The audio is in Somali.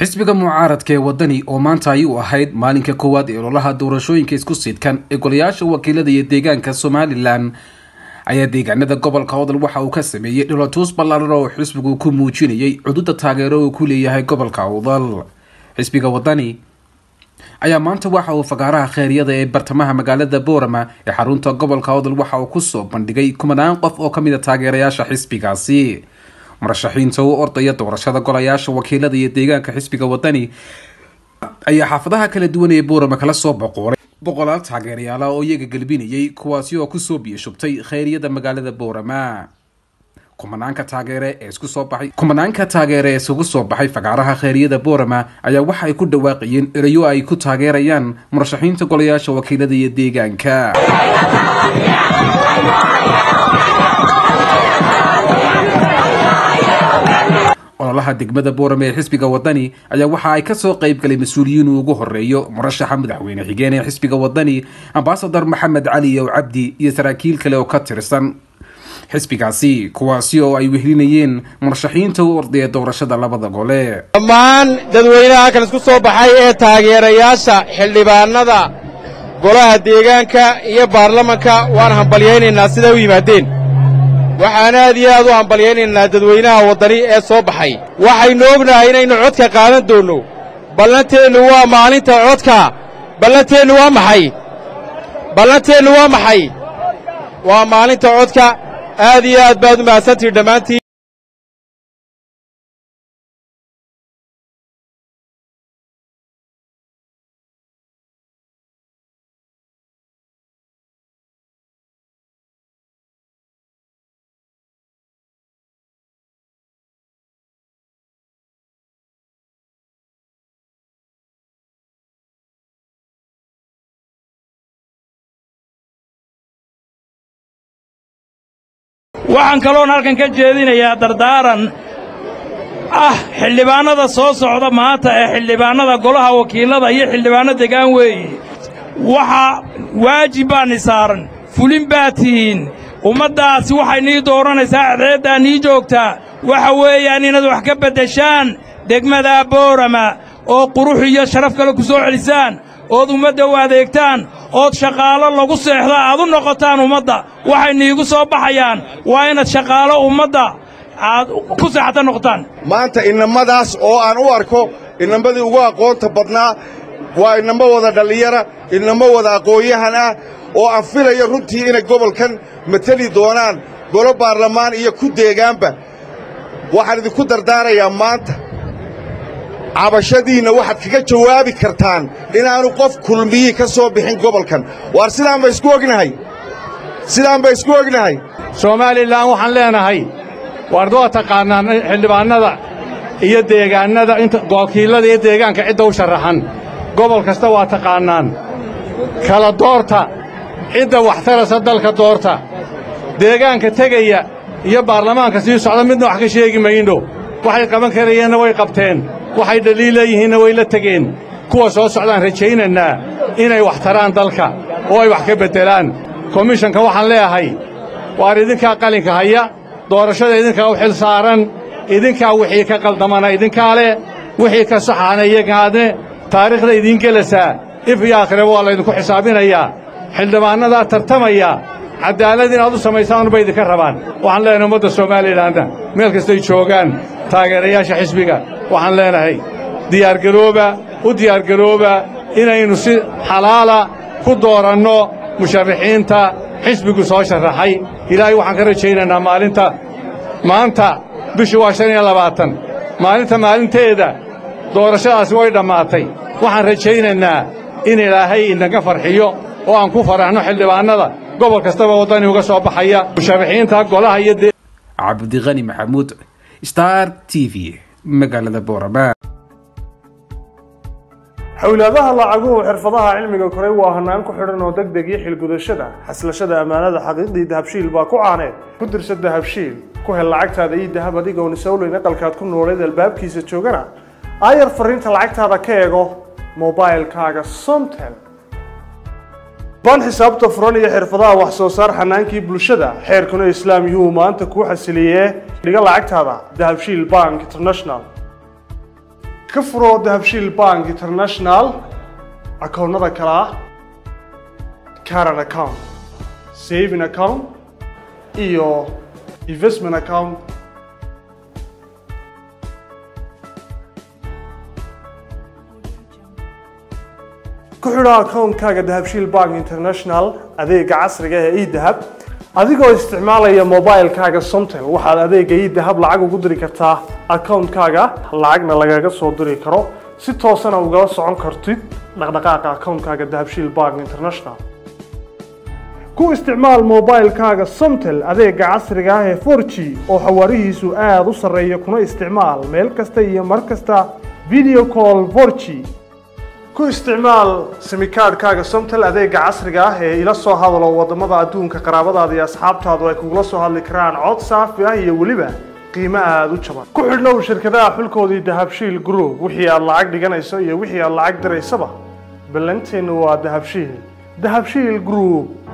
xisbiga mucaaradka ee wadani oo maanta ay u ahayd maalinka koowaad ee ololaha doorashooyinka isku sidkan ee golayaasha wakiilada iyo deegaanka somalilan ayaa deegaanada gobolka odol waxa uu ka sameeyey dholotuus ballaaran oo xisbigu ku muujinayay cududa taageero uu ku leeyahay gobolka odol xisbiga wadani ayaa maanta waxa uu fagaaraha kheyryada ee bartamaha magaalada boorama ee xarunta gobolka odol waxa uu kusoo bandhigay kumanaan qof oo kamid a taageerayaasha xisbigaasi murashaxiinta u ordaya doorashada golayaasha wakiilada iyo deegaanka xisbiga wadani ayaa xaafadaha kala duwan ee boorama kala soo boqoolay boqolaal taageerayaala oo iyaga gelbinayay kuwaasi oo kusoo biyashubtay kheyryada magaalada boorama kumanaanka taageere ee isku soo baxay kumanaanka taageere ee isugu soo baxay fagaaraha kheyryada boorama ayaa waxa ay ku dhawaaqayeen erayo ay ku taageerayaan murashaxiinta golayaasha wakiilada iyo deegaanka ololaha degmada boorame ee xisbiga wadani ayaa waxa ay kasoo qeyb galay mas-uuliyiin uu ugu horeeyo murashaxa madaxweyne xigeen ee xisbiga wadani ambasador maxamed cali ow cabdi iyo saraakiil kale oo ka tirsan xisbigaasi kuwaasi oo ay wehlinayeen murashaxiinta u ordaya doorashada labada gole dhammaan dadweynaha kan isku soo baxay ee taageerayaasha xildhibaanada golaha deegaanka iyo baarlamanka waan hambalyaynaynaa siday u yimaadeen waxaan aad iyo aad u hambalyaynaynaa dadweynaha waddani ee soo baxay waxaynu ognahay inaynu codka qaadan doonno ballanteennu waa maalinta codka ballanteennu waa maxay ballanteennu waa maxay waa maalinta codka aad iyo aad baad u mahadsantihin dhammaantiin waxaan kaloon halkan ka jeedinayaa dardaaran ah xildhibaannada soo socda maanta ee xildhibaannada golaha wakiillada iyo xildhibaanno degaan weeye waxaa waajib baanni saaran fulin baad tihiin ummaddaasi waxay nii dooranaysaa cadceeddaa nii joogtaa waxa weeyaan inaad wax ka beddeshaan degmada boorama oo qurux iyo sharaf kale ku soo celisaan ood ummadda u adeegtaan ood shaqaalo lagu seexda aad u noqotaan ummadda waxay niigu soo baxayaan waa inaad shaqaalo ummadda aad ku seexata noqotaan maanta inamadaas oo aan u arko inamadii ugu aqoonta badnaa waa inamo wada dhallinyara inamo wada aqoon-yahan ah oo aan filayo runtii inay gobolkan mateli doonaan golo baarlamaan iyo ku deegaanba waxaan idinku dardaarayaa maanta cabashadiinna waxaad kaga jawaabi kartaan inaannu qof kulmiyii ka soo bixin gobolkan waar sidaan ba isku ognahay sidaan ba isku ognahay somalilan waxaan leenahay waard waa taqaannaan xildhibaannada iyo deegaannada inta wakiillada iyo deegaanka cidda u sharaxan gobol kasta waa taqaannaan kala doorta cidda waxtarasa dalka doorta deegaanka tegaya iyo baarlamaanka sii socda midna wax ka sheegi mayno waxay qaban karayeenna way qabteen waxay dhaliil leeyihiinna way la tegeen kuwa soo socdaan rajaynaynaa inay wax taraan dalka oo ay wax ka beddelaan komishanka waxaan leeyahay waar idinkaa qalinka haya doorashada idinkaa u xil saaran idinkaa wixii ka qaldamana idinkaa leh wixii ka saxaana iyagaadne taariikhda idiin gelasaa if iyo aakhiraba waa laydinku xisaabinayaa xildhibaannadaa tartamaya caddaalad inaad u samaysaanba idinka rabaan waxaan leenahay ummadda somaalilanna meel kastay joogaan taageerayaasha xisbiga waxaan leenahay diyaargarooba u diyaargarooba inaynu si xalaala ku dooranno musharaxiinta xisbigu soo sharaxay ilaahay waxaan ka rajaynaynaa maalinta maanta bishu waa shan iyo labaatan maalinta maalinteeda doorashadaasi way dhammaatay waxaan rajaynaynaa in ilaahay inaga farxiyo oo aan ku faraxno xildhibaannada gobol kastaba waddani uga soo baxaya musharaxiinta golaha iyo cabdiqani maxamuud star t v magaalada boorama xowlaadaha lacaguhu xirfadaha cilmiga koray waa hannaan ku xidhan oo deg deg iyo xilgudashada xaslashada ammaanada xaqiiqdii dahabshiil baa ku caaneed ku dirsa dahabshiil ku hel lacagtaada iyo dahab adigoon isowleyn aqalkaad ku nooleed albaabkiisa joogana aayar fariinta lacagtaada ka eego mobailkaaga somtel baan xisaabta furan iyo xirfadaha wax soo saar xanaankii bulshada xeerkuna islaam yuu maanta kuu xasiliyee dhiga lacagtaada dahabshiil bank international ka furo dahabshiil bank international akoonnada kale ah caran account saving account iyo investment account ku xidho akoonkaaga dahabshiil bank international adeega casriga ee edahab adigoo isticmaalaya mobilekaaga somtel waxaad adeega edahab lacag ugu diri kartaa akoonkaaga lacagna lagaga soo diri karo si toosana ugala socon kartid dhaqdhaqaaqa akoonkaaga dahabshiil bank international ku isticmaal mobilekaaga somtel adeega casriga ah ee 4g oo xawaarihiisu aada u sarreeya kuna isticmaal meel kasta iyo mar kasta video call 4g ku isticmaal simikaadhkaaga somtel adeega casriga ah ee ila soo hadalo waddamada adduunka qaraabadaada iyo asxaabtaadu ay kugula soo hadli karaan cod saafi ah iyo weliba qiimo aada u jaban ku xidhnow shirkadaha xulkoodii dahabshiil group wixii aad lacag dhiganayso iyo wixii aad lacag diraysaba ballanteennu waa dahabshiil dahabshiil group